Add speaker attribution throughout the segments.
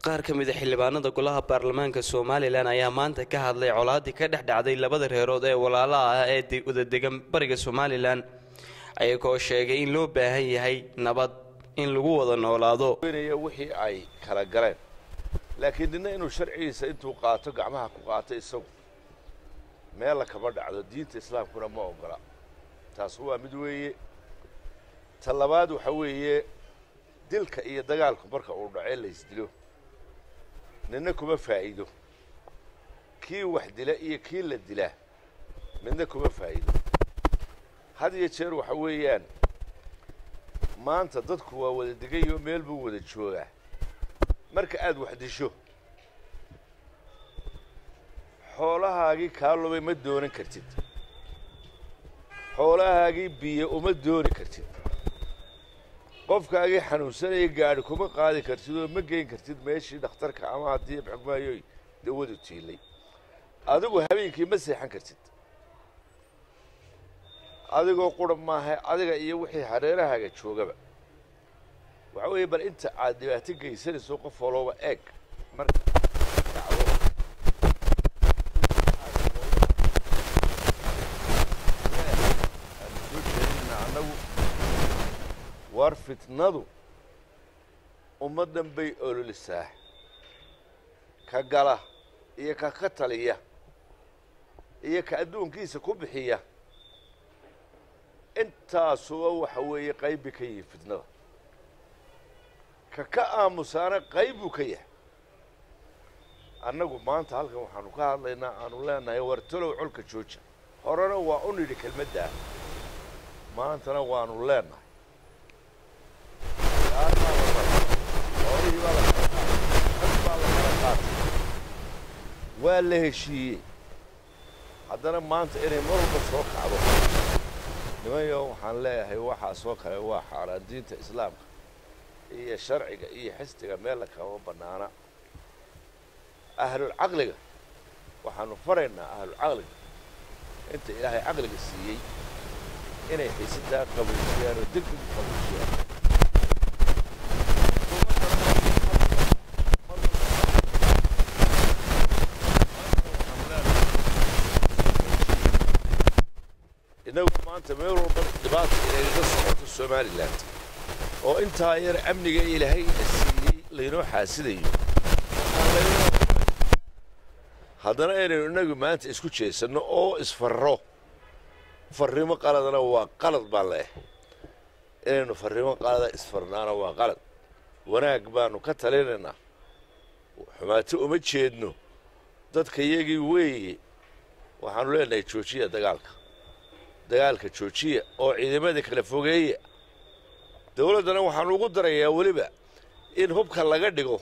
Speaker 1: qaar ka mid a xildhibaanada golaha baarlamaanka somalilan ayaa maanta ka hadlay colaadii ka dhex dhacday labada reerood ee walaalaha ah ee wadadegan bariga somalilan ayagoo sheegay in loo baahan yahay nabad in lagu wada noolaado
Speaker 2: wixii ay kala galeen laakiin nina inuu sharcigiisa intuu qaato gacmaha ku qaato isagu meella kama dhacdo diinta islaamkuna ma ogola taas waa mid weeye ta labaad waxa weeye dilka iyo dagaalku marka uu dhacee laysdilo nina kuma faa'iido kii wax dila iyo kii la dilaa midna kuma faa'iido had iyo jeer waxa weeyaan maanta dadku waa wada degayo meel buu wada joogaa marka aad wax disho xoolahaagii kaa lumay ma doonan kartid xoolahaagii biyo uma dooni kartid qofkaagii xanuunsanaya gaadhi kuma qaadi kartid oo ma geyn kartid meeshii dhakhtarka ama haddii xugmaayoy dawadu tiilay adigu habeenkii ma seexan kartid adigoo qura maaha adiga iyo wixii hareerahaaga joogaba waxa weeye bal inta aad dhibaato geysanayso qof walooba eeg marka dhacdo aanu soo jeedinaa annagu war fitnadu ummaddan bay ololisaa ka gala iyo ka ka taliya iyo ka adduunkiisa ku bixiya intaasuba waxa weeye qaybi ka yihi fitnada ka ka aamusaana qayb buu ka yahay annagu maanta halkan waxaanu ka hadlaynaa aanu leenahay war talow colka jooja horena waa u nidhi kelmaddaa maantana waanu leenahay xoolihii baa la kala qaatay baa la kala qaatay waa la heshiiyey haddana maanta inay mar walba soo kacdo nimanyo waxaan leeyahay waxaa soo kale waa xaaraan diinta islaamka iyo sharciga iyo xisdiga meella kama bannaana ahlulcaqliga waxaanu faraynaa ahlulcaqliga inta ilaahay caqliga siiyey inay xiisadaa qabuujiyaan oo deg deg u qabuujiyaan innagu maanta meel walba dhibaata inayga socoto somalilan oo intaa yar amniga ilaahay ina siiyey laynoo xaasidayo haddana inaynu innagu maanta isku jeesanno oo isfarro farrimo qaladana waa qalad baan leehay inaynu farrimo qalada isfarnaana waa qalad wanaag baanu ka talinaynaa xumaato uma jeedno dadka iyagii weeye waxaanu leenahay joojiya dagaalka dagaalka joojiya oo ciidamada kala fogeeya dawladdana waxaanu ugu darayaa weliba in hubka laga dhigo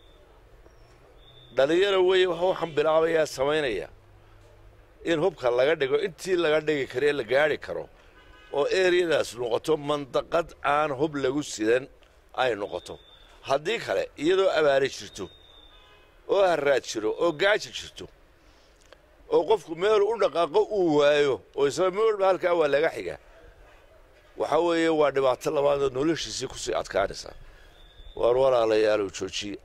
Speaker 2: dhalinyaro weeye waxaan bilaabayaa samaynaya in hubka laga dhigo intii laga dhigi karo ee la gaadhi karo oo eriyadaas noqoto mandaqad aan hub lagu sidan ay noqoto haddii kale iyadoo abaari jirto oo haraad jiro oo gaaja jirto oo qofku meelu u dhaqaaqo uu waayo oo isaba meel walba halkaa waa laga xigaa waxa weeye waa dhibaato labaadoo noloshiisii kusii adkaanaysaa waar walaalayaalow joojiya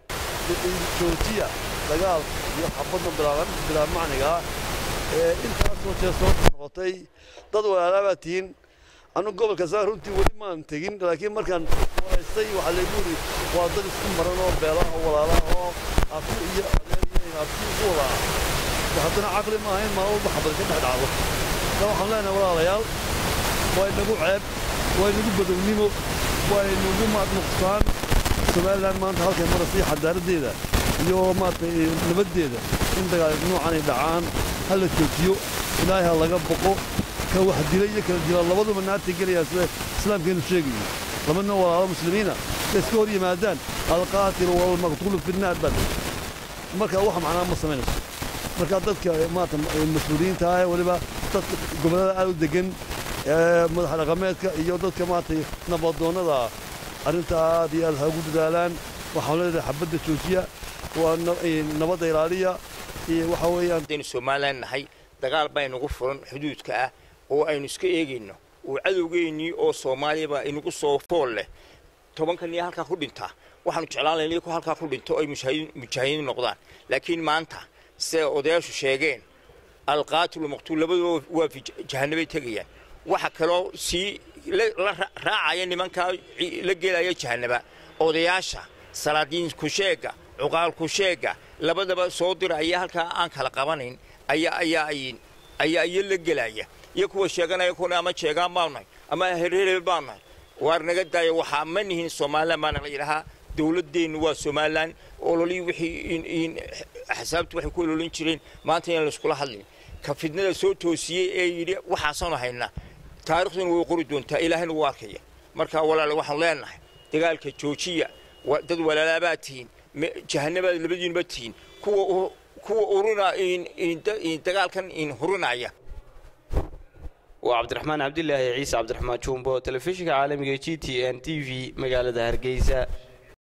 Speaker 3: joojiya dagaal iyo xabadda bilaa macnigaa ee intaasoo jeer soo noqotay dad walaalaabaa tihiin anu gobolka saa runtii weli maan tegin laakiin markaan waraystay waxaa laygu yidhi waa dad isku maran oo beelaha oo walaalaha oo abti iyo adeer iyo abti ugu wadaa haddana caqli maaha in maalin walba xabad ka dhex dhacdo da waxaan leenahay walaalayaal waa inagu ceeb waa inagu badownimo waa inagu maad nuqsaan somalilan maanta halkay marasii xadaaraddeeda iyo maaragtay nabaddeeda in dagaal noocanay dhacaan ha la joojiyo ilaahay ha laga boqo ka wax dila iyo kala dila labaduba naartay gelayaan sida islaamkeenu sheegayo laba nin walaalo muslimiina bay iska hor yimaadaan alqaatilu walmaqtuulu fi nnaar baa marka wax macnaa ma samaynayso marka dadka maarata mas-uuliyiinta ah weliba dadka gobollada aad u degan madax dhaqameedka iyo dadka maaragtay nabadoonnada arrinta aad iyo aad ha ugu dadaalaan waxaan leedahay xabadda joojiya waa nabadda ilaaliya iyo waxa weeyaan
Speaker 4: haddaynu somalilan nahay dagaal baa inagu furan xuduudka ah oo aynu iska eegayno oo cadowgeennii oo soomaaliyaba inagu soo fool leh tobankan iyo halkaa ku dhintaa waxaanu jeclaan lahayn iyaku halkaa ku dhinto ay mujaahidiin noqdaan laakiin maanta siday odayaashu sheegeen alqaatilu maqtuul labaduba waa fi jahanabay tegayaan waxa kaloo sii la raacaya nimankaa la gelaya jahanaba odayaasha salaadiin kusheega cuqaal kusheega labadaba soo diraya halkaa aan kala qabanayn ayaa ayaa ayaa iyo la gelaya iyo kuwa sheeganaya kuna ama sheegaan baanu nahay ama herherebe baanu nahay waar naga daaya waxaa ma nihin somalilan baana la yidhahaa dowladeennu waa somalilan ololii wixii axsaabtu waxay ku ololin jireen maanta inaan laiskula hadlin ka fidnada soo toosiyey ee yidhi waxaasaanu haynaa taarikhduna way qori doontaa ilaahayna wuu arkaya marka walaale waxaan leenahay dagaalka joojiya dad walaalaabaad tihiin jahanabaad labadiinba tihiin kuwa kuwa urina dagaalkan hurinaya
Speaker 1: waa cabdiraxmaan cabdilaahi ciise cabdiraxmaan jumbo telefishinka caalamiga g t n t v magaalada hargeysa